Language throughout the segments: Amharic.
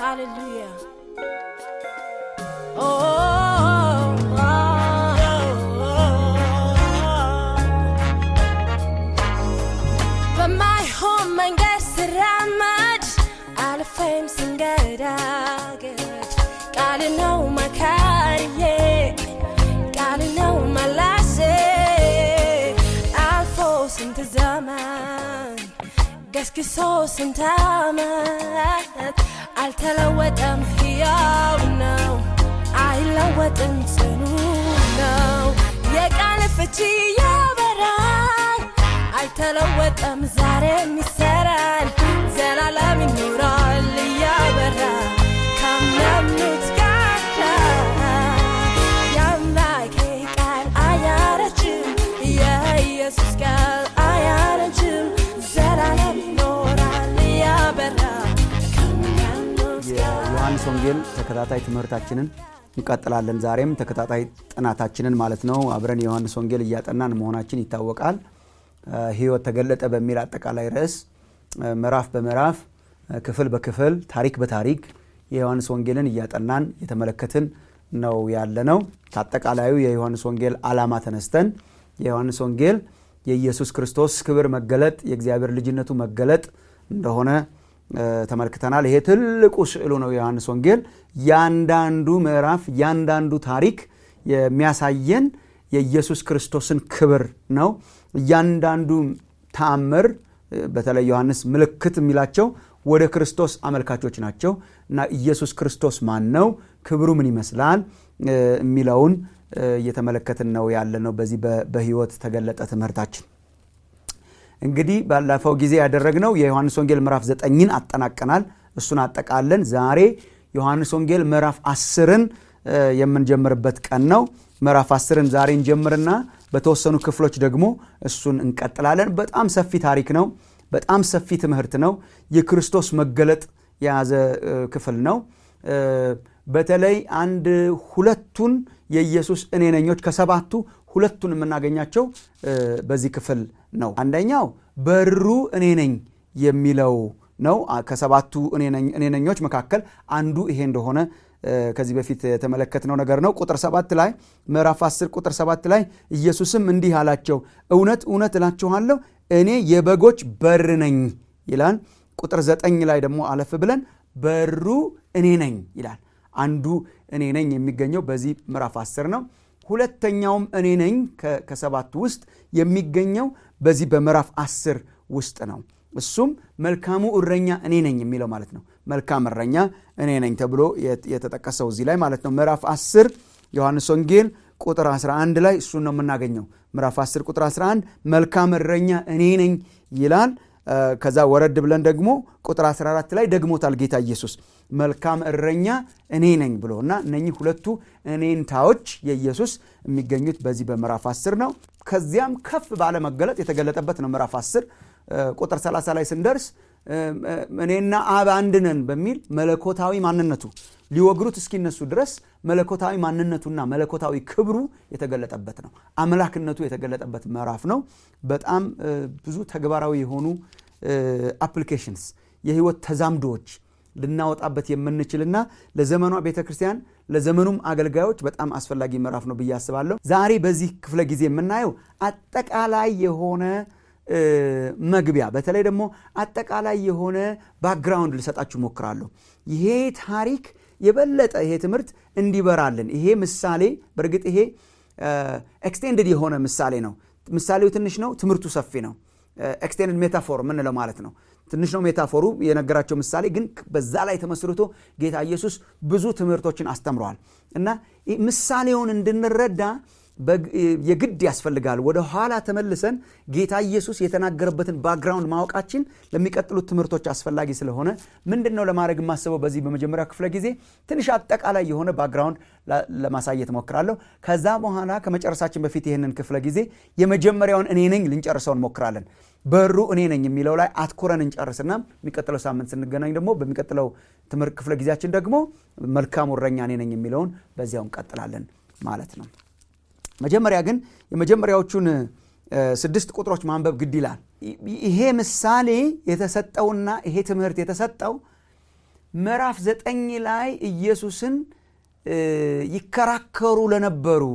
Hallelujah. Oh, oh, በማይሆን መንገድ ስራመድ አልፌም ስንገዳገድ ቃል ነው መካሪዬ ቃል ነው መላሴ አልፎ ስንት ዘመን ገስግሶ ስንት ዓመት አልተለወጠም፣ ሕያው ነው፣ አይለወጥም፣ ጽኑ ነው። የቃል ፍቺ ያበራል፣ አይተለወጠም፣ ዛሬም ይሰራል፣ ዘላለም ይኖራል እያበራ ካመኑት ጋር የአምላኬ ቃል አያረጅም፣ የኢየሱስ ቃል አያረጅም፣ ዘላለም ይኖራል እያበራ ከሚያምኑት ጋር የዮሐንስ ወንጌል ተከታታይ ትምህርታችንን እንቀጥላለን። ዛሬም ተከታታይ ጥናታችንን ማለት ነው አብረን የዮሐንስ ወንጌል እያጠናን መሆናችን ይታወቃል። እ ሕይወት ተገለጠ በሚል አጠቃላይ ርዕስ እ ምዕራፍ በምዕራፍ እ ክፍል በክፍል ታሪክ በታሪክ የዮሐንስ ወንጌልን እያጠናን የተመለከትን ነው ያለ ነው። ከአጠቃላዩ የዮሐንስ ወንጌል ዓላማ ተነስተን የዮሐንስ ወንጌል የኢየሱስ ክርስቶስ ክብር መገለጥ የእግዚአብሔር ልጅነቱ መገለጥ እንደሆነ እ ተመልክተናል። ይሄ ትልቁ ስዕሉ ነው የዮሐንስ ወንጌል። ያንዳንዱ ምዕራፍ ያንዳንዱ ታሪክ የሚያሳየን የኢየሱስ ክርስቶስን ክብር ነው። እያንዳንዱ ተአምር እ በተለይ ዮሐንስ ምልክት የሚላቸው ወደ ክርስቶስ አመልካቾች ናቸው እና ኢየሱስ ክርስቶስ ማን ነው፣ ክብሩ ምን ይመስላል እ የሚለውን እ እየተመለከትን ነው ያለ ነው በዚህ በ- በሕይወት ተገለጠ ትምህርታችን። እንግዲህ ባለፈው ጊዜ ያደረግነው የዮሐንስ ወንጌል ምዕራፍ ዘጠኝን አጠናቀናል። እሱን አጠቃለን ዛሬ ዮሐንስ ወንጌል ምዕራፍ አስርን እ የምንጀምርበት ቀን ነው። ምዕራፍ አስርን ዛሬ እንጀምርና በተወሰኑ ክፍሎች ደግሞ እሱን እንቀጥላለን። በጣም ሰፊ ታሪክ ነው። በጣም ሰፊ ትምህርት ነው። የክርስቶስ መገለጥ የያዘ እ ክፍል ነው። እ በተለይ አንድ ሁለቱን የኢየሱስ እኔነኞች ከሰባቱ ሁለቱን የምናገኛቸው እ በዚህ ክፍል ነው። አንደኛው በሩ እኔ ነኝ የሚለው ነው። አ- ከሰባቱ እኔነኝ- እኔነኞች መካከል አንዱ ይሄ እንደሆነ እ ከዚህ በፊት የተመለከትነው ነገር ነው። ቁጥር ሰባት ላይ ምዕራፍ 10 ቁጥር ሰባት ላይ ኢየሱስም እንዲህ አላቸው፣ እውነት እውነት እላችኋለሁ እኔ የበጎች በር ነኝ ይላል። ቁጥር ዘጠኝ ላይ ደግሞ አለፍ ብለን በሩ እኔ ነኝ ይላል። አንዱ እኔ ነኝ የሚገኘው በዚህ ምዕራፍ 10 ነው። ሁለተኛውም እኔ ነኝ ከ- ከሰባቱ ውስጥ የሚገኘው በዚህ በምዕራፍ 10 ውስጥ ነው። እሱም መልካሙ እረኛ እኔ ነኝ የሚለው ማለት ነው። መልካም እረኛ እኔ ነኝ ተብሎ የት- የተጠቀሰው እዚህ ላይ ማለት ነው። ምዕራፍ 10 ዮሐንስ ወንጌል ቁጥር 11 ላይ እሱን ነው የምናገኘው። ምዕራፍ 10 ቁጥር 11 መልካም እረኛ እኔ ነኝ ይላል። እ ከዛ ወረድ ብለን ደግሞ ቁጥር 14 ላይ ደግሞታል ጌታ ኢየሱስ መልካም እረኛ እኔ ነኝ ብሎ እና እነኚህ ሁለቱ እኔንታዎች የኢየሱስ የሚገኙት በዚህ በምዕራፍ 10 ነው። ከዚያም ከፍ ባለ መገለጥ የተገለጠበት ነው ምዕራፍ 10 እ ቁጥር 30 ላይ ስንደርስ እ እ እኔና አብ አንድ ነን በሚል መለኮታዊ ማንነቱ ሊወግሩት እስኪነሱ ድረስ መለኮታዊ ማንነቱና መለኮታዊ ክብሩ የተገለጠበት ነው። አምላክነቱ የተገለጠበት ምዕራፍ ነው። በጣም እ ብዙ ተግባራዊ የሆኑ አፕሊኬሽንስ የህይወት ተዛምዶዎች ልናወጣበት የምንችልና ለዘመኗ ቤተ ክርስቲያን ለዘመኑም አገልጋዮች በጣም አስፈላጊ ምዕራፍ ነው ብዬ አስባለሁ። ዛሬ በዚህ ክፍለ ጊዜ የምናየው አጠቃላይ የሆነ እ መግቢያ በተለይ ደግሞ አጠቃላይ የሆነ ባክግራውንድ ልሰጣችሁ ሞክራለሁ። ይሄ ታሪክ የበለጠ ይሄ ትምህርት እንዲበራልን ይሄ ምሳሌ በእርግጥ ይሄ ኤክስቴንድድ የሆነ ምሳሌ ነው። ምሳሌው ትንሽ ነው፣ ትምህርቱ ሰፊ ነው። ኤክስቴንድድ ሜታፎር የምንለው ማለት ነው። ትንሽ ነው ሜታፎሩ የነገራቸው ምሳሌ ግን በዛ ላይ ተመስርቶ ጌታ ኢየሱስ ብዙ ትምህርቶችን አስተምረዋል እና ይህ ምሳሌውን እንድንረዳ በግ- የግድ ያስፈልጋል። ወደ ኋላ ተመልሰን ጌታ ኢየሱስ የተናገረበትን ባክግራውንድ ማወቃችን ለሚቀጥሉት ትምህርቶች አስፈላጊ ስለሆነ ምንድን ነው ለማድረግ የማስበው በዚህ በመጀመሪያው ክፍለ ጊዜ ትንሽ አጠቃላይ የሆነ ባክግራውንድ ላ- ለማሳየት ሞክራለሁ። ከዛ በኋላ ከመጨረሳችን በፊት ይህንን ክፍለ ጊዜ የመጀመሪያውን እኔ ነኝ ልንጨርሰው እንሞክራለን። በሩ እኔ ነኝ የሚለው ላይ አትኩረን እንጨርስና የሚቀጥለው ሳምንት ስንገናኝ ደግሞ በሚቀጥለው ትምህርት ክፍለ ጊዜያችን ደግሞ መልካሙ እረኛ እኔ ነኝ የሚለውን በዚያው እንቀጥላለን ማለት ነው። መጀመሪያ ግን የመጀመሪያዎቹን እ፣ ስድስት ቁጥሮች ማንበብ ግድ ይላል። ይ- ይሄ ምሳሌ የተሰጠውና ይሄ ትምህርት የተሰጠው ምዕራፍ ዘጠኝ ላይ ኢየሱስን ይከራከሩ ለነበሩ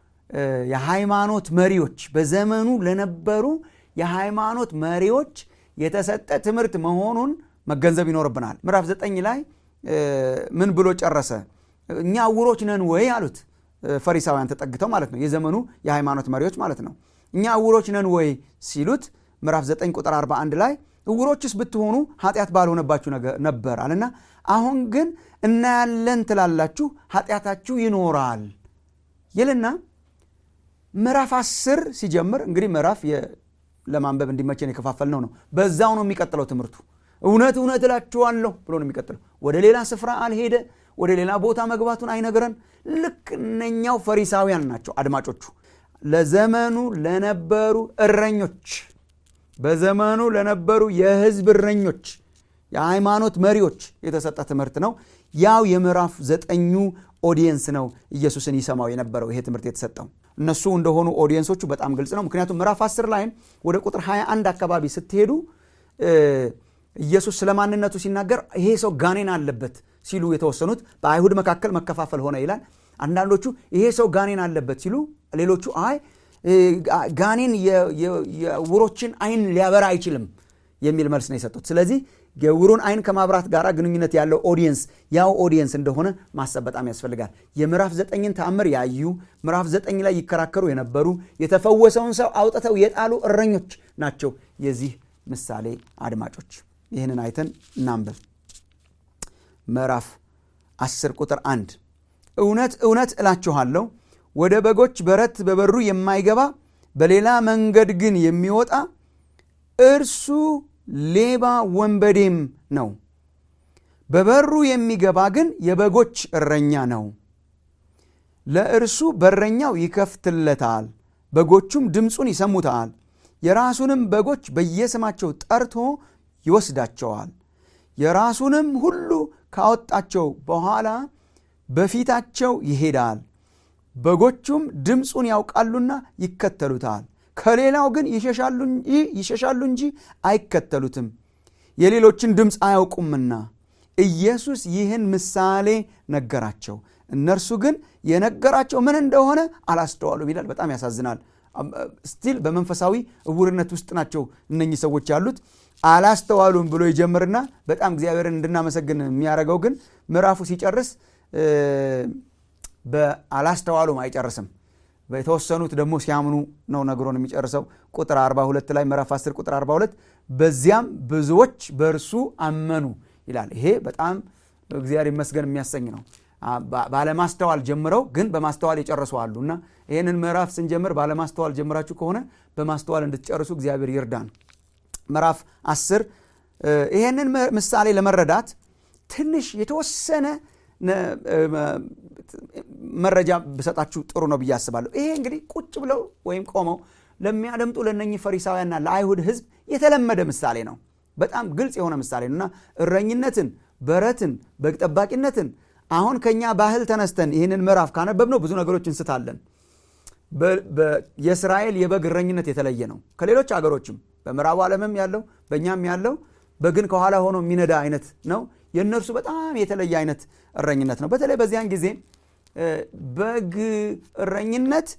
የሃይማኖት መሪዎች በዘመኑ ለነበሩ የሃይማኖት መሪዎች የተሰጠ ትምህርት መሆኑን መገንዘብ ይኖርብናል። ምዕራፍ ዘጠኝ ላይ ምን ብሎ ጨረሰ? እኛ ዕውሮች ነን ወይ አሉት። ፈሪሳውያን ተጠግተው ማለት ነው፣ የዘመኑ የሃይማኖት መሪዎች ማለት ነው። እኛ ዕውሮች ነን ወይ ሲሉት ምዕራፍ 9 ቁጥር 41 ላይ ዕውሮችስ ብትሆኑ ኃጢአት ባልሆነባችሁ ነበር አለና አሁን ግን እናያለን ትላላችሁ፣ ኃጢአታችሁ ይኖራል ይልና ምዕራፍ 10 ሲጀምር እንግዲህ ምዕራፍ ለማንበብ እንዲመቸን የከፋፈልነው ነው። በዛው ነው የሚቀጥለው ትምህርቱ። እውነት እውነት እላችኋለሁ ብሎ ነው የሚቀጥለው። ወደ ሌላ ስፍራ አልሄደ። ወደ ሌላ ቦታ መግባቱን አይነግረን። ልክ እነኛው ፈሪሳውያን ናቸው አድማጮቹ። ለዘመኑ ለነበሩ እረኞች፣ በዘመኑ ለነበሩ የሕዝብ እረኞች፣ የሃይማኖት መሪዎች የተሰጠ ትምህርት ነው። ያው የምዕራፍ ዘጠኙ ኦዲየንስ ነው ኢየሱስን ይሰማው የነበረው ይሄ ትምህርት የተሰጠው እነሱ እንደሆኑ ኦዲየንሶቹ በጣም ግልጽ ነው። ምክንያቱም ምዕራፍ 10 ላይም ወደ ቁጥር 21 አካባቢ ስትሄዱ ኢየሱስ ስለ ማንነቱ ሲናገር ይሄ ሰው ጋኔን አለበት ሲሉ የተወሰኑት በአይሁድ መካከል መከፋፈል ሆነ ይላል። አንዳንዶቹ ይሄ ሰው ጋኔን አለበት ሲሉ፣ ሌሎቹ አይ ጋኔን የዕውሮችን አይን ሊያበራ አይችልም የሚል መልስ ነው የሰጡት። ስለዚህ የዕውሩን አይን ከማብራት ጋር ግንኙነት ያለው ኦዲየንስ ያው ኦዲየንስ እንደሆነ ማሰብ በጣም ያስፈልጋል። የምዕራፍ ዘጠኝን ተአምር ያዩ ምዕራፍ ዘጠኝ ላይ ይከራከሩ የነበሩ የተፈወሰውን ሰው አውጥተው የጣሉ እረኞች ናቸው የዚህ ምሳሌ አድማጮች። ይህንን አይተን እናንብብ። ምዕራፍ 10 ቁጥር 1 እውነት እውነት እላችኋለሁ ወደ በጎች በረት በበሩ የማይገባ በሌላ መንገድ ግን የሚወጣ እርሱ ሌባ ወንበዴም ነው። በበሩ የሚገባ ግን የበጎች እረኛ ነው። ለእርሱ በረኛው ይከፍትለታል፣ በጎቹም ድምፁን ይሰሙታል። የራሱንም በጎች በየስማቸው ጠርቶ ይወስዳቸዋል። የራሱንም ሁሉ ካወጣቸው በኋላ በፊታቸው ይሄዳል። በጎቹም ድምፁን ያውቃሉና ይከተሉታል። ከሌላው ግን ይሸሻሉ እንጂ አይከተሉትም፣ የሌሎችን ድምፅ አያውቁምና። ኢየሱስ ይህን ምሳሌ ነገራቸው፣ እነርሱ ግን የነገራቸው ምን እንደሆነ አላስተዋሉም ይላል። በጣም ያሳዝናል። ስቲል በመንፈሳዊ እውርነት ውስጥ ናቸው እነኚህ ሰዎች ያሉት። አላስተዋሉም ብሎ ይጀምርና በጣም እግዚአብሔርን እንድናመሰግን የሚያደርገው ግን ምዕራፉ ሲጨርስ በአላስተዋሉም አይጨርስም። የተወሰኑት ደግሞ ሲያምኑ ነው ነግሮን የሚጨርሰው። ቁጥር 42 ላይ ምዕራፍ 10 ቁጥር 42 በዚያም ብዙዎች በእርሱ አመኑ ይላል። ይሄ በጣም እግዚአብሔር ይመስገን የሚያሰኝ ነው። ባለማስተዋል ጀምረው ግን በማስተዋል የጨረሱ አሉ እና ይህንን ምዕራፍ ስንጀምር ባለማስተዋል ጀምራችሁ ከሆነ በማስተዋል እንድትጨርሱ እግዚአብሔር ይርዳን። ምዕራፍ 10 ይህንን ምሳሌ ለመረዳት ትንሽ የተወሰነ መረጃ ብሰጣችሁ ጥሩ ነው ብዬ አስባለሁ። ይሄ እንግዲህ ቁጭ ብለው ወይም ቆመው ለሚያደምጡ ለእነኚህ ፈሪሳውያንና ለአይሁድ ሕዝብ የተለመደ ምሳሌ ነው። በጣም ግልጽ የሆነ ምሳሌ ነው እና እረኝነትን፣ በረትን፣ በግ ጠባቂነትን አሁን ከኛ ባህል ተነስተን ይህንን ምዕራፍ ካነበብነው ብዙ ነገሮች እንስታለን። የእስራኤል የበግ እረኝነት የተለየ ነው ከሌሎች አገሮችም በምዕራቡ ዓለምም ያለው በእኛም ያለው በግን ከኋላ ሆኖ የሚነዳ አይነት ነው። የእነርሱ በጣም የተለየ አይነት እረኝነት ነው። በተለይ በዚያን ጊዜ በግ እረኝነት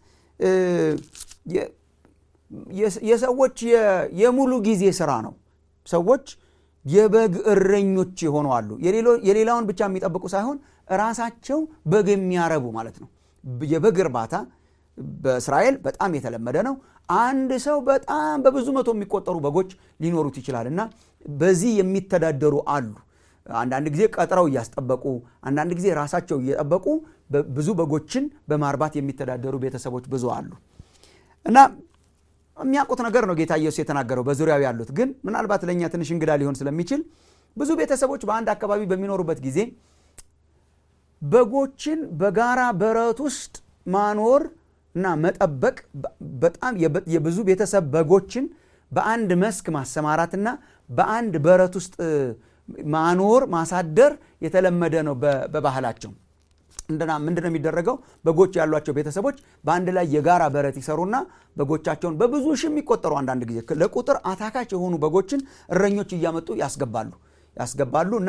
የሰዎች የሙሉ ጊዜ ስራ ነው። ሰዎች የበግ እረኞች የሆኑ አሉ። የሌላውን ብቻ የሚጠብቁ ሳይሆን ራሳቸው በግ የሚያረቡ ማለት ነው። የበግ እርባታ በእስራኤል በጣም የተለመደ ነው። አንድ ሰው በጣም በብዙ መቶ የሚቆጠሩ በጎች ሊኖሩት ይችላል እና በዚህ የሚተዳደሩ አሉ። አንዳንድ ጊዜ ቀጥረው እያስጠበቁ፣ አንዳንድ ጊዜ ራሳቸው እየጠበቁ ብዙ በጎችን በማርባት የሚተዳደሩ ቤተሰቦች ብዙ አሉ እና የሚያውቁት ነገር ነው ጌታ ኢየሱስ የተናገረው በዙሪያው ያሉት ግን ምናልባት ለእኛ ትንሽ እንግዳ ሊሆን ስለሚችል ብዙ ቤተሰቦች በአንድ አካባቢ በሚኖሩበት ጊዜ በጎችን በጋራ በረት ውስጥ ማኖር እና መጠበቅ በጣም የብዙ ቤተሰብ በጎችን በአንድ መስክ ማሰማራትና በአንድ በረት ውስጥ ማኖር ማሳደር የተለመደ ነው በባህላቸው። ምንድን ነው የሚደረገው? በጎች ያሏቸው ቤተሰቦች በአንድ ላይ የጋራ በረት ይሰሩና በጎቻቸውን በብዙ ሺህ የሚቆጠሩ አንዳንድ ጊዜ ለቁጥር አታካች የሆኑ በጎችን እረኞች እያመጡ ያስገባሉ ያስገባሉ እና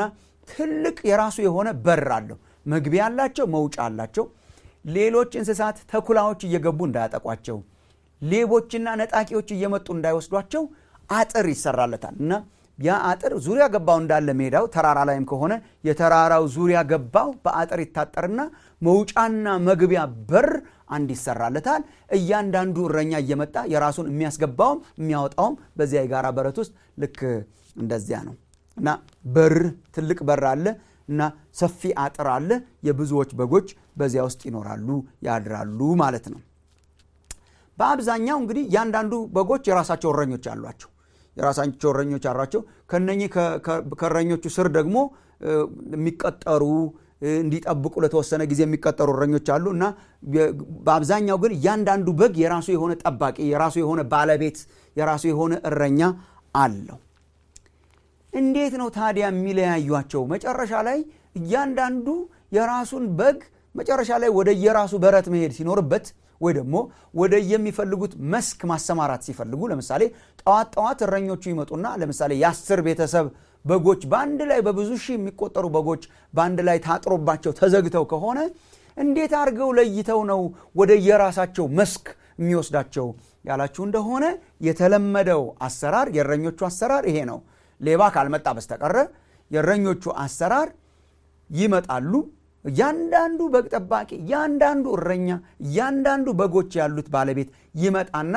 ትልቅ የራሱ የሆነ በር አለው። መግቢያ አላቸው፣ መውጫ አላቸው። ሌሎች እንስሳት ተኩላዎች እየገቡ እንዳያጠቋቸው፣ ሌቦችና ነጣቂዎች እየመጡ እንዳይወስዷቸው አጥር ይሰራለታል እና ያ አጥር ዙሪያ ገባው እንዳለ ሜዳው ተራራ ላይም ከሆነ የተራራው ዙሪያ ገባው በአጥር ይታጠርና መውጫና መግቢያ በር አንድ ይሰራለታል። እያንዳንዱ እረኛ እየመጣ የራሱን የሚያስገባውም የሚያወጣውም በዚያ የጋራ በረት ውስጥ ልክ እንደዚያ ነው እና በር ትልቅ በር አለ እና ሰፊ አጥር አለ። የብዙዎች በጎች በዚያ ውስጥ ይኖራሉ፣ ያድራሉ ማለት ነው። በአብዛኛው እንግዲህ እያንዳንዱ በጎች የራሳቸው እረኞች አሏቸው የራሳቸው እረኞች አሏቸው። ከነኚህ ከእረኞቹ ስር ደግሞ የሚቀጠሩ እንዲጠብቁ ለተወሰነ ጊዜ የሚቀጠሩ እረኞች አሉ እና በአብዛኛው ግን እያንዳንዱ በግ የራሱ የሆነ ጠባቂ፣ የራሱ የሆነ ባለቤት፣ የራሱ የሆነ እረኛ አለው። እንዴት ነው ታዲያ የሚለያዩቸው? መጨረሻ ላይ እያንዳንዱ የራሱን በግ መጨረሻ ላይ ወደ የራሱ በረት መሄድ ሲኖርበት ወይ ደግሞ ወደ የሚፈልጉት መስክ ማሰማራት ሲፈልጉ ለምሳሌ ጠዋት ጠዋት እረኞቹ ይመጡና ለምሳሌ የአስር ቤተሰብ በጎች በአንድ ላይ በብዙ ሺህ የሚቆጠሩ በጎች በአንድ ላይ ታጥሮባቸው ተዘግተው ከሆነ እንዴት አድርገው ለይተው ነው ወደ የራሳቸው መስክ የሚወስዳቸው ያላችሁ እንደሆነ የተለመደው አሰራር የእረኞቹ አሰራር ይሄ ነው። ሌባ ካልመጣ በስተቀረ የእረኞቹ አሰራር ይመጣሉ። እያንዳንዱ በግ ጠባቂ፣ እያንዳንዱ እረኛ፣ እያንዳንዱ በጎች ያሉት ባለቤት ይመጣና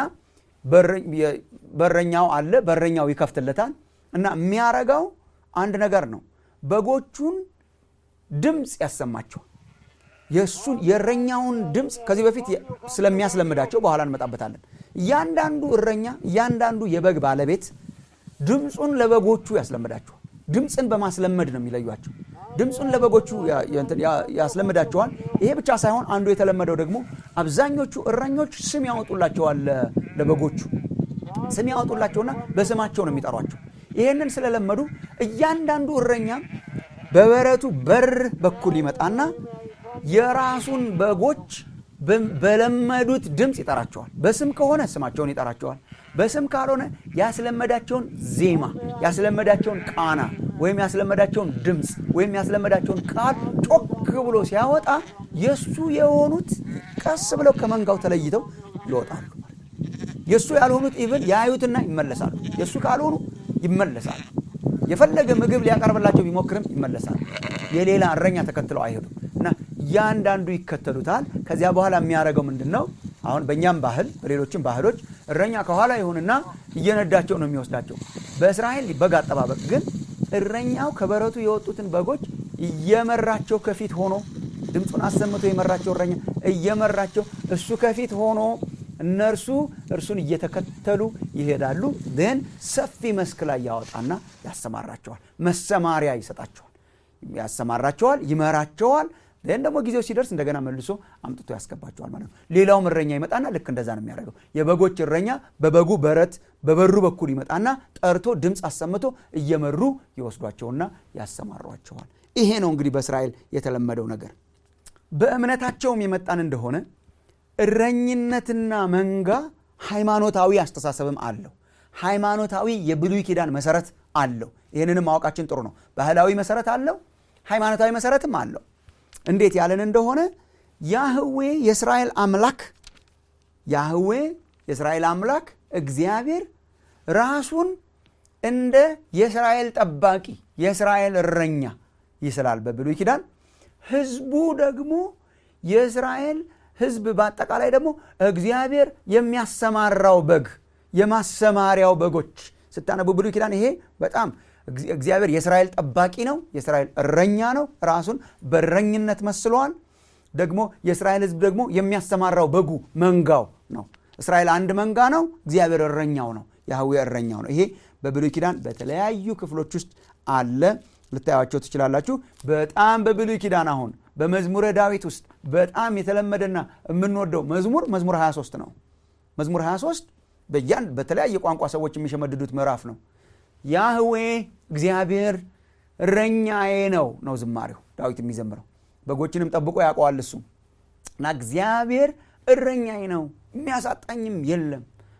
በረኛው አለ፣ በረኛው ይከፍትለታል እና የሚያረጋው አንድ ነገር ነው። በጎቹን ድምፅ ያሰማቸዋል። የእሱን የእረኛውን ድምፅ ከዚህ በፊት ስለሚያስለምዳቸው በኋላ እንመጣበታለን። እያንዳንዱ እረኛ፣ እያንዳንዱ የበግ ባለቤት ድምፁን ለበጎቹ ያስለምዳቸዋል። ድምፅን በማስለመድ ነው የሚለዩቸው። ድምፁን ለበጎቹ ያስለምዳቸዋል። ይሄ ብቻ ሳይሆን አንዱ የተለመደው ደግሞ አብዛኞቹ እረኞች ስም ያወጡላቸዋል። ለበጎቹ ስም ያወጡላቸውና በስማቸው ነው የሚጠሯቸው። ይሄንን ስለለመዱ እያንዳንዱ እረኛ በበረቱ በር በኩል ይመጣና የራሱን በጎች በለመዱት ድምፅ ይጠራቸዋል። በስም ከሆነ ስማቸውን ይጠራቸዋል። በስም ካልሆነ ያስለመዳቸውን ዜማ፣ ያስለመዳቸውን ቃና ወይም ያስለመዳቸውን ድምፅ ወይም ያስለመዳቸውን ቃል ጮክ ብሎ ሲያወጣ የእሱ የሆኑት ቀስ ብለው ከመንጋው ተለይተው ይወጣሉ። የእሱ ያልሆኑት ኢቭን ያዩትና ይመለሳሉ። የእሱ ካልሆኑ ይመለሳሉ። የፈለገ ምግብ ሊያቀርብላቸው ቢሞክርም ይመለሳሉ። የሌላ እረኛ ተከትለው አይሄዱም እና እያንዳንዱ ይከተሉታል። ከዚያ በኋላ የሚያደርገው ምንድን ነው? አሁን በእኛም ባህል በሌሎችም ባህሎች እረኛ ከኋላ ይሁንና እየነዳቸው ነው የሚወስዳቸው። በእስራኤል በግ አጠባበቅ ግን እረኛው ከበረቱ የወጡትን በጎች እየመራቸው ከፊት ሆኖ ድምፁን አሰምቶ የመራቸው እረኛ እየመራቸው እሱ ከፊት ሆኖ እነርሱ እርሱን እየተከተሉ ይሄዳሉ። ን ሰፊ መስክ ላይ ያወጣና ያሰማራቸዋል። መሰማሪያ ይሰጣቸዋል፣ ያሰማራቸዋል፣ ይመራቸዋል። ን ደግሞ ጊዜው ሲደርስ እንደገና መልሶ አምጥቶ ያስገባቸዋል ማለት ነው። ሌላውም እረኛ ይመጣና ልክ እንደዛ ነው የሚያደርገው። የበጎች እረኛ በበጉ በረት በበሩ በኩል ይመጣና ጠርቶ ድምፅ አሰምቶ እየመሩ ይወስዷቸውና ያሰማሯቸዋል። ይሄ ነው እንግዲህ በእስራኤል የተለመደው ነገር። በእምነታቸውም የመጣን እንደሆነ እረኝነትና መንጋ ሃይማኖታዊ አስተሳሰብም አለው። ሃይማኖታዊ የብሉይ ኪዳን መሰረት አለው። ይህንንም ማወቃችን ጥሩ ነው። ባህላዊ መሰረት አለው፣ ሃይማኖታዊ መሰረትም አለው። እንዴት ያለን እንደሆነ ያህዌ የእስራኤል አምላክ ያህዌ የእስራኤል አምላክ እግዚአብሔር ራሱን እንደ የእስራኤል ጠባቂ የእስራኤል እረኛ ይስላል በብሉይ ኪዳን። ህዝቡ ደግሞ የእስራኤል ህዝብ በአጠቃላይ ደግሞ እግዚአብሔር የሚያሰማራው በግ የማሰማሪያው በጎች ስታነቡ ብሉይ ኪዳን ይሄ በጣም እግዚአብሔር የእስራኤል ጠባቂ ነው፣ የእስራኤል እረኛ ነው። ራሱን በእረኝነት መስለዋል። ደግሞ የእስራኤል ህዝብ ደግሞ የሚያሰማራው በጉ መንጋው ነው። እስራኤል አንድ መንጋ ነው፣ እግዚአብሔር እረኛው ነው፣ ያህዌ እረኛው ነው። ይሄ በብሉይ ኪዳን በተለያዩ ክፍሎች ውስጥ አለ። ልታያቸው ትችላላችሁ። በጣም በብሉይ ኪዳን አሁን በመዝሙረ ዳዊት ውስጥ በጣም የተለመደና የምንወደው መዝሙር መዝሙር 23 ነው። መዝሙር 23 በያን በተለያየ ቋንቋ ሰዎች የሚሸመድዱት ምዕራፍ ነው። ያህዌ እግዚአብሔር እረኛዬ ነው ነው ዝማሬው ዳዊት የሚዘምረው። በጎችንም ጠብቆ ያውቀዋል እሱ እና እግዚአብሔር እረኛዬ ነው የሚያሳጣኝም የለም።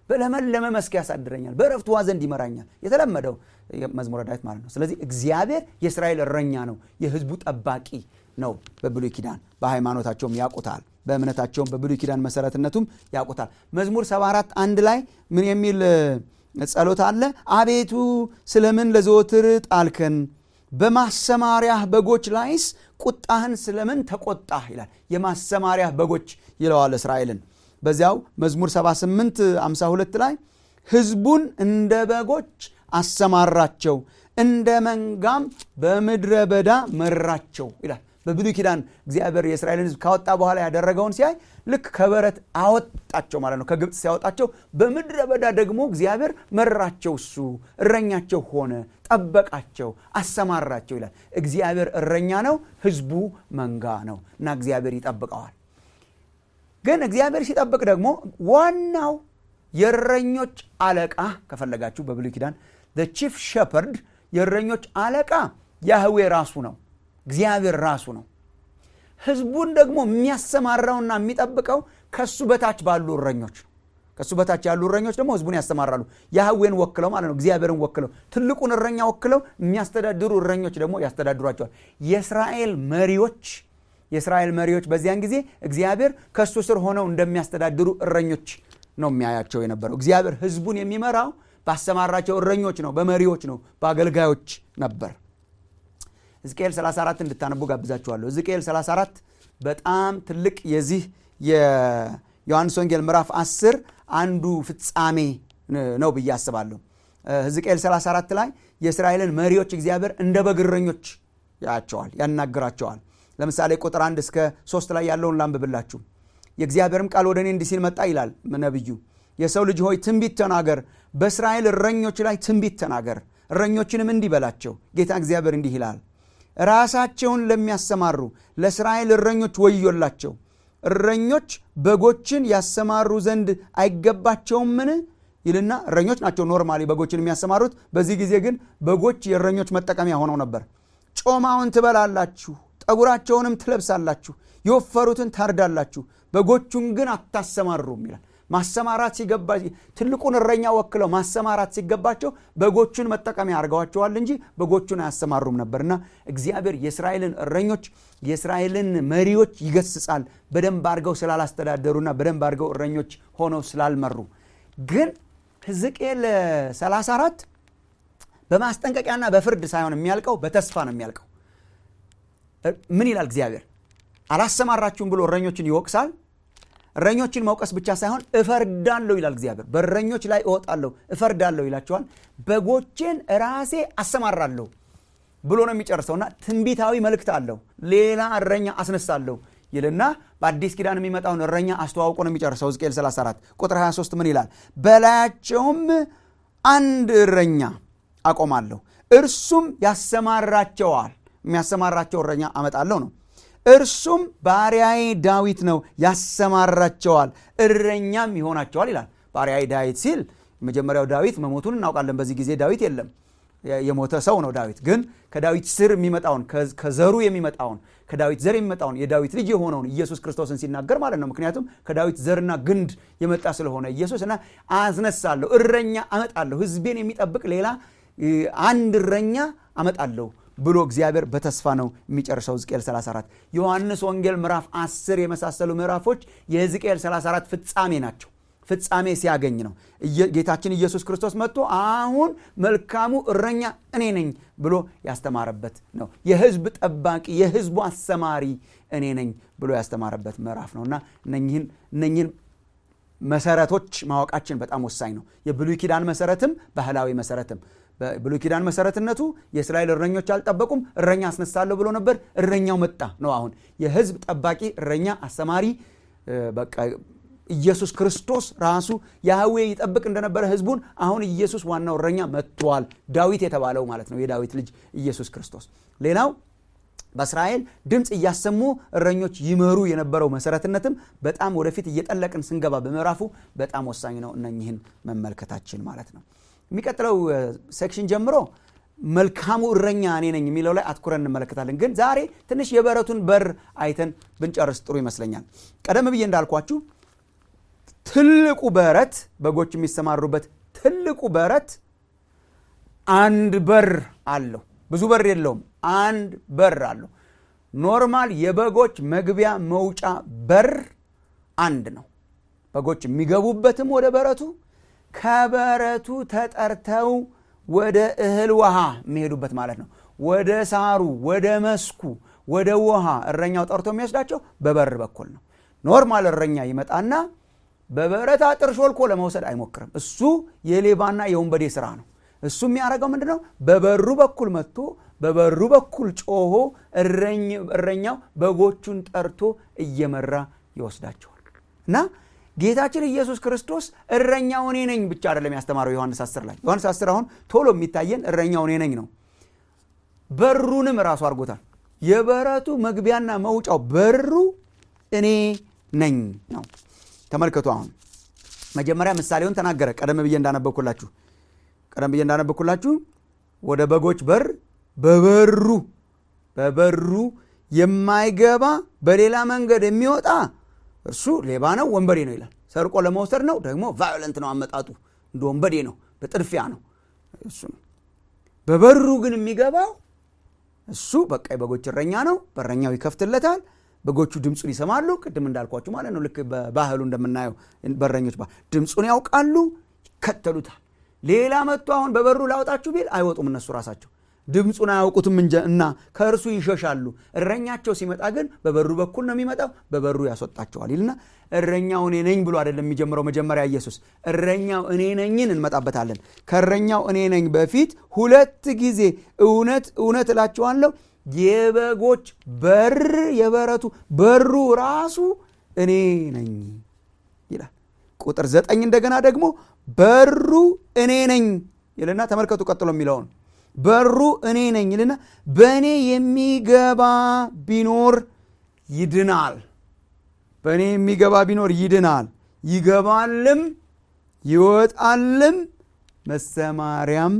በለመለመ መስክ ያሳድረኛል፣ በእረፍት ውኃ ዘንድ ይመራኛል። የተለመደው መዝሙረ ዳዊት ማለት ነው። ስለዚህ እግዚአብሔር የእስራኤል እረኛ ነው፣ የህዝቡ ጠባቂ ነው። በብሉይ ኪዳን በሃይማኖታቸውም ያውቁታል፣ በእምነታቸውም በብሉይ ኪዳን መሰረትነቱም ያውቁታል። መዝሙር 74 አንድ ላይ ምን የሚል ጸሎት አለ? አቤቱ ስለምን ለዘወትር ጣልከን በማሰማሪያህ በጎች ላይስ ቁጣህን ስለምን ተቆጣህ ይላል። የማሰማሪያህ በጎች ይለዋል እስራኤልን። በዚያው መዝሙር 78 52 ላይ ህዝቡን እንደ በጎች አሰማራቸው፣ እንደ መንጋም በምድረ በዳ መራቸው ይላል። በብሉይ ኪዳን እግዚአብሔር የእስራኤልን ህዝብ ካወጣ በኋላ ያደረገውን ሲያይ ልክ ከበረት አወጣቸው ማለት ነው። ከግብፅ ሲያወጣቸው በምድረ በዳ ደግሞ እግዚአብሔር መራቸው። እሱ እረኛቸው ሆነ፣ ጠበቃቸው፣ አሰማራቸው ይላል። እግዚአብሔር እረኛ ነው፣ ህዝቡ መንጋ ነው እና እግዚአብሔር ይጠብቀዋል። ግን እግዚአብሔር ሲጠብቅ ደግሞ ዋናው የእረኞች አለቃ ከፈለጋችሁ በብሉይ ኪዳን ቺፍ ሸፐርድ የእረኞች አለቃ ያህዌ ራሱ ነው፣ እግዚአብሔር ራሱ ነው። ህዝቡን ደግሞ የሚያሰማራውና የሚጠብቀው ከሱ በታች ባሉ እረኞች ነው። ከሱ በታች ያሉ እረኞች ደግሞ ህዝቡን ያሰማራሉ። ያህዌን ወክለው ማለት ነው፣ እግዚአብሔርን ወክለው ትልቁን እረኛ ወክለው የሚያስተዳድሩ እረኞች ደግሞ ያስተዳድሯቸዋል። የእስራኤል መሪዎች የእስራኤል መሪዎች በዚያን ጊዜ እግዚአብሔር ከእሱ ስር ሆነው እንደሚያስተዳድሩ እረኞች ነው የሚያያቸው የነበረው። እግዚአብሔር ህዝቡን የሚመራው ባሰማራቸው እረኞች ነው፣ በመሪዎች ነው፣ በአገልጋዮች ነበር። ሕዝቅኤል 34 እንድታነቡ ጋብዛችኋለሁ። ሕዝቅኤል 34 በጣም ትልቅ የዚህ የዮሐንስ ወንጌል ምዕራፍ 10 አንዱ ፍጻሜ ነው ብዬ አስባለሁ። ሕዝቅኤል 34 ላይ የእስራኤልን መሪዎች እግዚአብሔር እንደ በግ እረኞች ያቸዋል፣ ያናግራቸዋል። ለምሳሌ ቁጥር 1 እስከ 3 ላይ ያለውን ላንብብላችሁ። የእግዚአብሔርም ቃል ወደ እኔ እንዲህ ሲል መጣ ይላል ነቢዩ። የሰው ልጅ ሆይ ትንቢት ተናገር፣ በእስራኤል እረኞች ላይ ትንቢት ተናገር፣ እረኞችንም እንዲህ በላቸው፣ ጌታ እግዚአብሔር እንዲህ ይላል ራሳቸውን ለሚያሰማሩ ለእስራኤል እረኞች ወዮላቸው። እረኞች በጎችን ያሰማሩ ዘንድ አይገባቸውምን? ይልና እረኞች ናቸው ኖርማሊ በጎችን የሚያሰማሩት። በዚህ ጊዜ ግን በጎች የእረኞች መጠቀሚያ ሆነው ነበር። ጮማውን ትበላላችሁ፣ ጠጉራቸውንም ትለብሳላችሁ፣ የወፈሩትን ታርዳላችሁ፣ በጎቹን ግን አታሰማሩም ይላል። ማሰማራት ሲገባ ትልቁን እረኛ ወክለው ማሰማራት ሲገባቸው በጎቹን መጠቀሚያ አድርገዋቸዋል እንጂ በጎቹን አያሰማሩም ነበርና እግዚአብሔር የእስራኤልን እረኞች የእስራኤልን መሪዎች ይገስጻል በደንብ አድርገው ስላላስተዳደሩና በደንብ አድርገው እረኞች ሆነው ስላልመሩ። ግን ሕዝቅኤል 34 በማስጠንቀቂያና በፍርድ ሳይሆን የሚያልቀው በተስፋ ነው የሚያልቀው። ምን ይላል እግዚአብሔር? አላሰማራችሁም ብሎ እረኞችን ይወቅሳል። እረኞችን መውቀስ ብቻ ሳይሆን እፈርዳለሁ ይላል እግዚአብሔር። በእረኞች ላይ እወጣለሁ እፈርዳለሁ ይላቸዋል። በጎቼን ራሴ አሰማራለሁ ብሎ ነው የሚጨርሰውና ትንቢታዊ መልእክት አለው። ሌላ እረኛ አስነሳለሁ ይልና በአዲስ ኪዳን የሚመጣውን እረኛ አስተዋውቆ ነው የሚጨርሰው። ሕዝቅኤል 34 ቁጥር 23 ምን ይላል? በላያቸውም አንድ እረኛ አቆማለሁ፣ እርሱም ያሰማራቸዋል። የሚያሰማራቸው እረኛ አመጣለሁ ነው እርሱም ባሪያዬ ዳዊት ነው፣ ያሰማራቸዋል፣ እረኛም ይሆናቸዋል ይላል። ባሪያዬ ዳዊት ሲል መጀመሪያው ዳዊት መሞቱን እናውቃለን። በዚህ ጊዜ ዳዊት የለም፣ የሞተ ሰው ነው ዳዊት። ግን ከዳዊት ስር የሚመጣውን ከዘሩ የሚመጣውን ከዳዊት ዘር የሚመጣውን የዳዊት ልጅ የሆነውን ኢየሱስ ክርስቶስን ሲናገር ማለት ነው። ምክንያቱም ከዳዊት ዘርና ግንድ የመጣ ስለሆነ ኢየሱስ እና አስነሳለሁ፣ እረኛ አመጣለሁ፣ ሕዝቤን የሚጠብቅ ሌላ አንድ እረኛ አመጣለሁ ብሎ እግዚአብሔር በተስፋ ነው የሚጨርሰው። ሕዝቅኤል 34 ዮሐንስ ወንጌል ምዕራፍ 10 የመሳሰሉ ምዕራፎች የሕዝቅኤል 34 ፍጻሜ ናቸው። ፍጻሜ ሲያገኝ ነው ጌታችን ኢየሱስ ክርስቶስ መጥቶ አሁን መልካሙ እረኛ እኔ ነኝ ብሎ ያስተማረበት ነው። የሕዝብ ጠባቂ የሕዝቡ አሰማሪ እኔ ነኝ ብሎ ያስተማረበት ምዕራፍ ነው እና እነኝህን መሰረቶች ማወቃችን በጣም ወሳኝ ነው። የብሉይ ኪዳን መሰረትም ባህላዊ መሰረትም በብሉይ ኪዳን መሰረትነቱ የእስራኤል እረኞች አልጠበቁም። እረኛ አስነሳለሁ ብሎ ነበር። እረኛው መጣ ነው። አሁን የህዝብ ጠባቂ እረኛ አስተማሪ በቃ ኢየሱስ ክርስቶስ ራሱ ያህዌ ይጠብቅ እንደነበረ ህዝቡን አሁን ኢየሱስ ዋናው እረኛ መጥቷል። ዳዊት የተባለው ማለት ነው። የዳዊት ልጅ ኢየሱስ ክርስቶስ። ሌላው በእስራኤል ድምፅ እያሰሙ እረኞች ይመሩ የነበረው መሰረትነትም በጣም ወደፊት እየጠለቅን ስንገባ በምዕራፉ በጣም ወሳኝ ነው። እነኝህን መመልከታችን ማለት ነው። የሚቀጥለው ሴክሽን ጀምሮ መልካሙ እረኛ እኔ ነኝ የሚለው ላይ አትኩረን እንመለከታለን። ግን ዛሬ ትንሽ የበረቱን በር አይተን ብንጨርስ ጥሩ ይመስለኛል። ቀደም ብዬ እንዳልኳችሁ ትልቁ በረት በጎች የሚሰማሩበት ትልቁ በረት አንድ በር አለው ብዙ በር የለውም አንድ በር አለው ኖርማል የበጎች መግቢያ መውጫ በር አንድ ነው በጎች የሚገቡበትም ወደ በረቱ ከበረቱ ተጠርተው ወደ እህል ውሃ የሚሄዱበት ማለት ነው ወደ ሳሩ ወደ መስኩ ወደ ውሃ እረኛው ጠርቶ የሚወስዳቸው በበር በኩል ነው ኖርማል እረኛ ይመጣና በበረት አጥር ሾልኮ ለመውሰድ አይሞክርም እሱ የሌባና የወንበዴ ስራ ነው እሱ የሚያደርገው ምንድ ነው በበሩ በኩል መጥቶ በበሩ በኩል ጮሆ እረኛው በጎቹን ጠርቶ እየመራ ይወስዳቸዋል እና ጌታችን ኢየሱስ ክርስቶስ እረኛው እኔ ነኝ ብቻ አይደለም ያስተማረው ዮሐንስ 10 ላይ ዮሐንስ 10 አሁን ቶሎ የሚታየን እረኛው እኔ ነኝ ነው በሩንም ራሱ አድርጎታል የበረቱ መግቢያና መውጫው በሩ እኔ ነኝ ነው ተመልከቱ አሁን መጀመሪያ ምሳሌውን ተናገረ ቀደም ብዬ እንዳነበኩላችሁ ቀደም ብዬ እንዳነበኩላችሁ ወደ በጎች በር በበሩ በበሩ የማይገባ በሌላ መንገድ የሚወጣ እርሱ ሌባ ነው ወንበዴ ነው ይላል ሰርቆ ለመውሰድ ነው ደግሞ ቫዮለንት ነው አመጣጡ እንደ ወንበዴ ነው በጥድፊያ ነው እሱ ነው በበሩ ግን የሚገባው እሱ በቃ የበጎች እረኛ ነው በረኛው ይከፍትለታል በጎቹ ድምፁን ይሰማሉ ቅድም እንዳልኳችሁ ማለት ነው ልክ በባህሉ እንደምናየው በረኞች ድምፁን ያውቃሉ ይከተሉታል ሌላ መጥቶ አሁን በበሩ ላውጣችሁ ቢል አይወጡም እነሱ ራሳቸው ድምፁን አያውቁትም እንጂ እና ከእርሱ ይሸሻሉ እረኛቸው ሲመጣ ግን በበሩ በኩል ነው የሚመጣው በበሩ ያስወጣቸዋል ይልና እረኛው እኔ ነኝ ብሎ አይደለም የሚጀምረው መጀመሪያ ኢየሱስ እረኛው እኔ ነኝን እንመጣበታለን ከእረኛው እኔ ነኝ በፊት ሁለት ጊዜ እውነት እውነት እላችኋለሁ የበጎች በር የበረቱ በሩ ራሱ እኔ ነኝ ይላል ቁጥር ዘጠኝ እንደገና ደግሞ በሩ እኔ ነኝ ይልና ተመልከቱ ቀጥሎ የሚለውን በሩ እኔ ነኝ ይልና በእኔ የሚገባ ቢኖር ይድናል በእኔ የሚገባ ቢኖር ይድናል ይገባልም ይወጣልም መሰማሪያም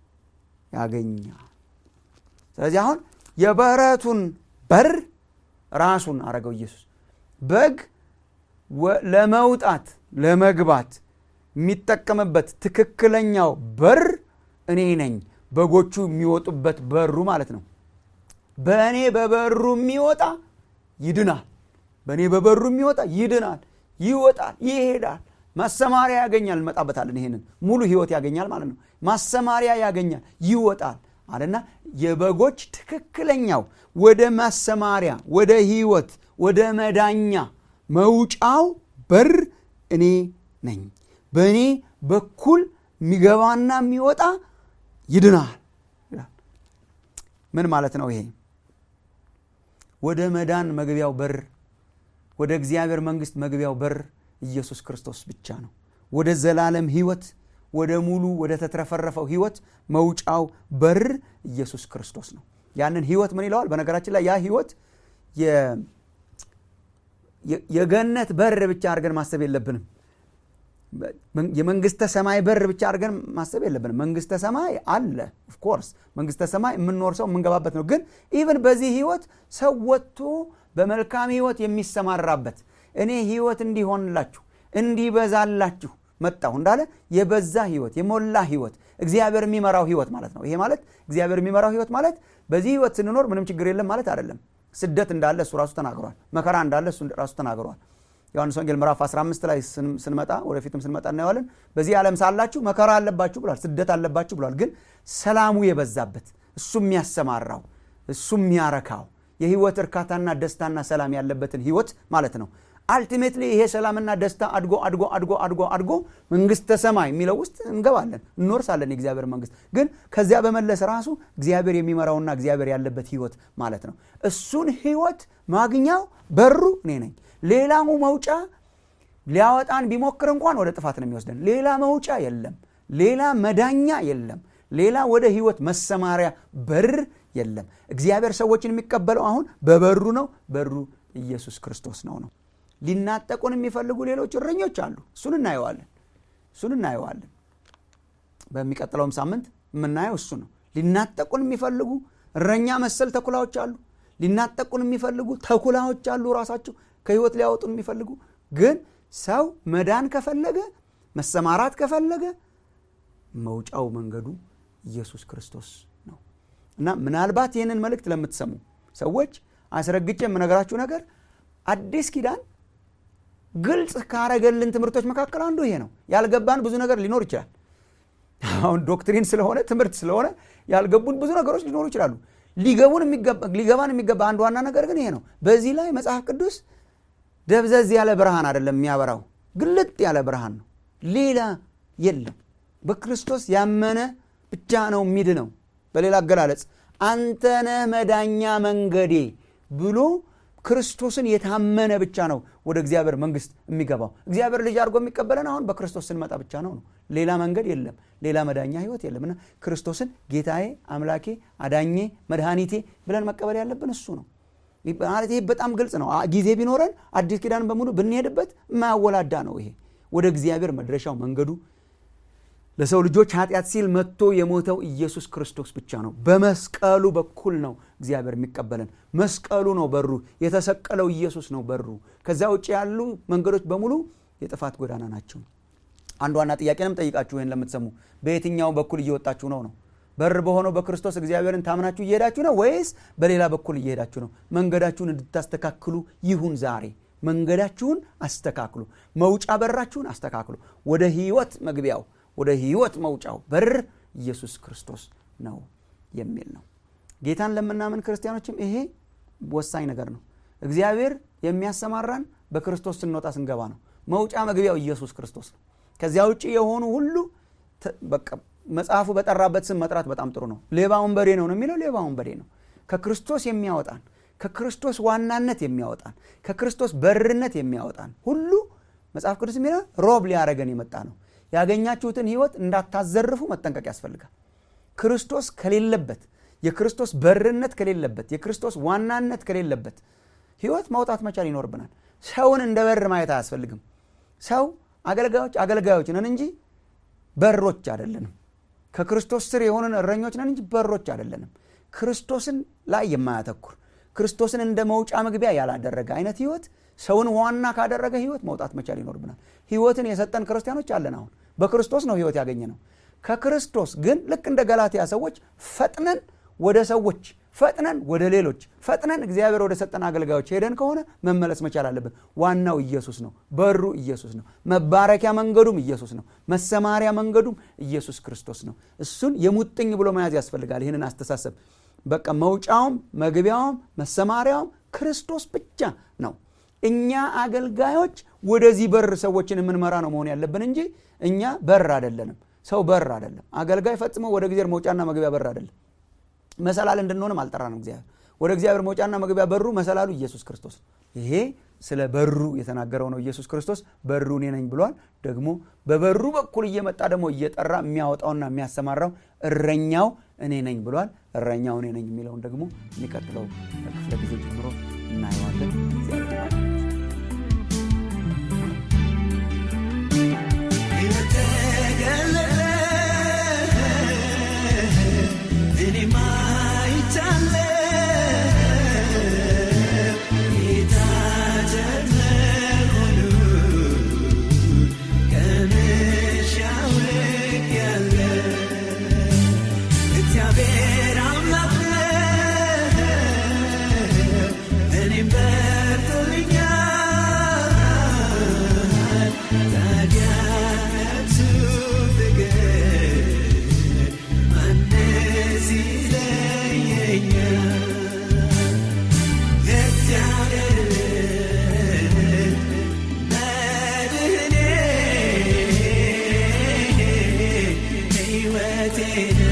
ያገኛል ስለዚህ አሁን የበረቱን በር ራሱን አረገው ኢየሱስ በግ ለመውጣት ለመግባት የሚጠቀምበት ትክክለኛው በር እኔ ነኝ በጎቹ የሚወጡበት በሩ ማለት ነው በእኔ በበሩ የሚወጣ ይድናል በእኔ በበሩ የሚወጣ ይድናል ይወጣል ይሄዳል ማሰማሪያ ያገኛል እንመጣበታለን ይሄንን ሙሉ ህይወት ያገኛል ማለት ነው ማሰማሪያ ያገኛል ይወጣል አለና የበጎች ትክክለኛው ወደ ማሰማሪያ ወደ ህይወት ወደ መዳኛ መውጫው በር እኔ ነኝ በእኔ በኩል የሚገባና የሚወጣ ይድናል ምን ማለት ነው ይሄ ወደ መዳን መግቢያው በር ወደ እግዚአብሔር መንግስት መግቢያው በር ኢየሱስ ክርስቶስ ብቻ ነው ወደ ዘላለም ህይወት ወደ ሙሉ ወደ ተትረፈረፈው ህይወት መውጫው በር ኢየሱስ ክርስቶስ ነው ያንን ህይወት ምን ይለዋል በነገራችን ላይ ያ ህይወት የገነት በር ብቻ አድርገን ማሰብ የለብንም የመንግስተ ሰማይ በር ብቻ አድርገን ማሰብ የለብንም መንግስተ ሰማይ አለ ኦፍኮርስ መንግስተ ሰማይ የምንኖር ሰው የምንገባበት ነው ግን ኢቨን በዚህ ህይወት ሰው ወጥቶ በመልካም ህይወት የሚሰማራበት እኔ ህይወት እንዲሆንላችሁ እንዲበዛላችሁ መጣሁ እንዳለ የበዛ ህይወት የሞላ ህይወት እግዚአብሔር የሚመራው ህይወት ማለት ነው ይሄ ማለት እግዚአብሔር የሚመራው ህይወት ማለት በዚህ ህይወት ስንኖር ምንም ችግር የለም ማለት አይደለም ስደት እንዳለ እሱ ራሱ ተናግሯል መከራ እንዳለ እሱ ራሱ ተናግሯል ዮሐንስ ወንጌል ምዕራፍ 15 ላይ ስንመጣ ወደፊትም ስንመጣ እናየዋለን በዚህ ዓለም ሳላችሁ መከራ አለባችሁ ብሏል ስደት አለባችሁ ብሏል ግን ሰላሙ የበዛበት እሱ የሚያሰማራው እሱ የሚያረካው የህይወት እርካታና ደስታና ሰላም ያለበትን ህይወት ማለት ነው አልቲሜትሊ ይሄ ሰላምና ደስታ አድጎ አድጎ አድጎ አድጎ አድጎ መንግስተ ሰማይ የሚለው ውስጥ እንገባለን እንወርሳለን የእግዚአብሔር መንግስት ግን ከዚያ በመለስ ራሱ እግዚአብሔር የሚመራውና እግዚአብሔር ያለበት ህይወት ማለት ነው እሱን ህይወት ማግኛው በሩ እኔ ነኝ ሌላው መውጫ ሊያወጣን ቢሞክር እንኳን ወደ ጥፋት ነው የሚወስደን ሌላ መውጫ የለም ሌላ መዳኛ የለም ሌላ ወደ ህይወት መሰማሪያ በር የለም እግዚአብሔር ሰዎችን የሚቀበለው አሁን በበሩ ነው በሩ ኢየሱስ ክርስቶስ ነው ነው ሊናጠቁን የሚፈልጉ ሌሎች እረኞች አሉ እሱን እናየዋለን እሱን እናየዋለን በሚቀጥለውም ሳምንት የምናየው እሱ ነው ሊናጠቁን የሚፈልጉ እረኛ መሰል ተኩላዎች አሉ ሊናጠቁን የሚፈልጉ ተኩላዎች አሉ ራሳቸው ከህይወት ሊያወጡን የሚፈልጉ ግን ሰው መዳን ከፈለገ መሰማራት ከፈለገ መውጫው መንገዱ ኢየሱስ ክርስቶስ ነው እና ምናልባት ይህንን መልእክት ለምትሰሙ ሰዎች አስረግጬ የምነግራችሁ ነገር አዲስ ኪዳን ግልጽ ካረገልን ትምህርቶች መካከል አንዱ ይሄ ነው ያልገባን ብዙ ነገር ሊኖር ይችላል አሁን ዶክትሪን ስለሆነ ትምህርት ስለሆነ ያልገቡን ብዙ ነገሮች ሊኖሩ ይችላሉ ሊገባን የሚገባ አንድ ዋና ነገር ግን ይሄ ነው በዚህ ላይ መጽሐፍ ቅዱስ ደብዘዝ ያለ ብርሃን አይደለም የሚያበራው ግልጥ ያለ ብርሃን ነው ሌላ የለም በክርስቶስ ያመነ ብቻ ነው ሚድ ነው በሌላ አገላለጽ አንተነ መዳኛ መንገዴ ብሎ ክርስቶስን የታመነ ብቻ ነው ወደ እግዚአብሔር መንግስት የሚገባው እግዚአብሔር ልጅ አድርጎ የሚቀበለን አሁን በክርስቶስ ስንመጣ ብቻ ነው ነው ሌላ መንገድ የለም ሌላ መዳኛ ህይወት የለም እና ክርስቶስን ጌታዬ አምላኬ አዳኜ መድኃኒቴ ብለን መቀበል ያለብን እሱ ነው ማለት ይሄ በጣም ግልጽ ነው ጊዜ ቢኖረን አዲስ ኪዳን በሙሉ ብንሄድበት የማያወላዳ ነው ይሄ ወደ እግዚአብሔር መድረሻው መንገዱ ለሰው ልጆች ኃጢአት ሲል መጥቶ የሞተው ኢየሱስ ክርስቶስ ብቻ ነው በመስቀሉ በኩል ነው እግዚአብሔር የሚቀበለን መስቀሉ ነው በሩ የተሰቀለው ኢየሱስ ነው በሩ ከዛ ውጭ ያሉ መንገዶች በሙሉ የጥፋት ጎዳና ናቸው አንድ ዋና ጥያቄንም ጠይቃችሁ ይህን ለምትሰሙ በየትኛው በኩል እየወጣችሁ ነው ነው በር በሆነው በክርስቶስ እግዚአብሔርን ታምናችሁ እየሄዳችሁ ነው ወይስ በሌላ በኩል እየሄዳችሁ ነው መንገዳችሁን እንድታስተካክሉ ይሁን ዛሬ መንገዳችሁን አስተካክሉ መውጫ በራችሁን አስተካክሉ ወደ ህይወት መግቢያው ወደ ህይወት መውጫው በር ኢየሱስ ክርስቶስ ነው የሚል ነው ጌታን ለምናምን ክርስቲያኖችም ይሄ ወሳኝ ነገር ነው እግዚአብሔር የሚያሰማራን በክርስቶስ ስንወጣ ስንገባ ነው መውጫ መግቢያው ኢየሱስ ክርስቶስ ነው ከዚያ ውጭ የሆኑ ሁሉ በቃ መጽሐፉ በጠራበት ስም መጥራት በጣም ጥሩ ነው ሌባ ወንበዴ ነው ነው የሚለው ሌባ ወንበዴ ነው ከክርስቶስ የሚያወጣን ከክርስቶስ ዋናነት የሚያወጣን ከክርስቶስ በርነት የሚያወጣን ሁሉ መጽሐፍ ቅዱስ የሚለው ሮብ ሊያደረገን የመጣ ነው ያገኛችሁትን ህይወት እንዳታዘርፉ መጠንቀቅ ያስፈልጋል ክርስቶስ ከሌለበት የክርስቶስ በርነት ከሌለበት የክርስቶስ ዋናነት ከሌለበት ህይወት ማውጣት መቻል ይኖርብናል ሰውን እንደ በር ማየት አያስፈልግም ሰው አገልጋዮች አገልጋዮች ነን እንጂ በሮች አይደለንም ከክርስቶስ ስር የሆንን እረኞች ነን እንጂ በሮች አይደለንም ክርስቶስን ላይ የማያተኩር ክርስቶስን እንደ መውጫ መግቢያ ያላደረገ አይነት ህይወት ሰውን ዋና ካደረገ ህይወት መውጣት መቻል ይኖርብናል ህይወትን የሰጠን ክርስቲያኖች አለን አሁን በክርስቶስ ነው ህይወት ያገኘ ነው ከክርስቶስ ግን ልክ እንደ ገላትያ ሰዎች ፈጥነን ወደ ሰዎች ፈጥነን ወደ ሌሎች ፈጥነን እግዚአብሔር ወደ ሰጠን አገልጋዮች ሄደን ከሆነ መመለስ መቻል አለብን ዋናው ኢየሱስ ነው በሩ ኢየሱስ ነው መባረኪያ መንገዱም ኢየሱስ ነው መሰማሪያ መንገዱም ኢየሱስ ክርስቶስ ነው እሱን የሙጥኝ ብሎ መያዝ ያስፈልጋል ይህንን አስተሳሰብ በቃ መውጫውም መግቢያውም መሰማሪያውም ክርስቶስ ብቻ ነው እኛ አገልጋዮች ወደዚህ በር ሰዎችን የምንመራ ነው መሆን ያለብን እንጂ እኛ በር አይደለንም ሰው በር አይደለም አገልጋይ ፈጽሞ ወደ እግዚአብሔር መውጫና መግቢያ በር አይደለም መሰላል እንድንሆንም አልጠራ ነው እግዚአብሔር ወደ እግዚአብሔር መውጫና መግቢያ በሩ መሰላሉ ኢየሱስ ክርስቶስ ይሄ ስለ በሩ የተናገረው ነው ኢየሱስ ክርስቶስ በሩ እኔ ነኝ ብሏል ደግሞ በበሩ በኩል እየመጣ ደግሞ እየጠራ የሚያወጣውና የሚያሰማራው እረኛው እኔ ነኝ ብሏል እረኛው እኔ ነኝ የሚለውን ደግሞ የሚቀጥለው ክፍለ ጊዜ ጀምሮ እናየዋለን Hey,